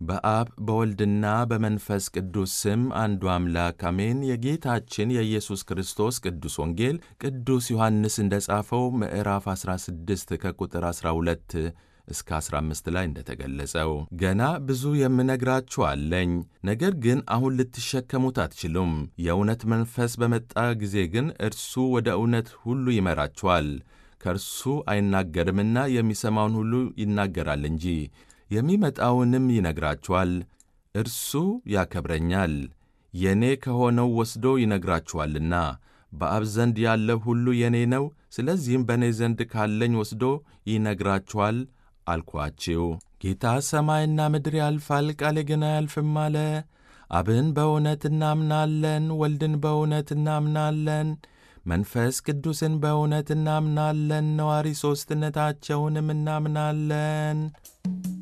በአብ በወልድና በመንፈስ ቅዱስ ስም አንዱ አምላክ አሜን። የጌታችን የኢየሱስ ክርስቶስ ቅዱስ ወንጌል ቅዱስ ዮሐንስ እንደ ጻፈው ምዕራፍ 16 ከቁጥር 12 እስከ 15 ላይ እንደተገለጸው ገና ብዙ የምነግራችሁ አለኝ፣ ነገር ግን አሁን ልትሸከሙት አትችሉም። የእውነት መንፈስ በመጣ ጊዜ ግን እርሱ ወደ እውነት ሁሉ ይመራችኋል። ከእርሱ አይናገርምና የሚሰማውን ሁሉ ይናገራል እንጂ የሚመጣውንም ይነግራችኋል። እርሱ ያከብረኛል፣ የእኔ ከሆነው ወስዶ ይነግራችኋልና። በአብ ዘንድ ያለው ሁሉ የእኔ ነው። ስለዚህም በእኔ ዘንድ ካለኝ ወስዶ ይነግራችኋል አልኳችሁ። ጌታ ሰማይና ምድር ያልፋል፣ ቃሌ ግን አያልፍም አለ። አብን በእውነት እናምናለን፣ ወልድን በእውነት እናምናለን፣ መንፈስ ቅዱስን በእውነት እናምናለን፣ ነዋሪ ሦስትነታቸውንም እናምናለን።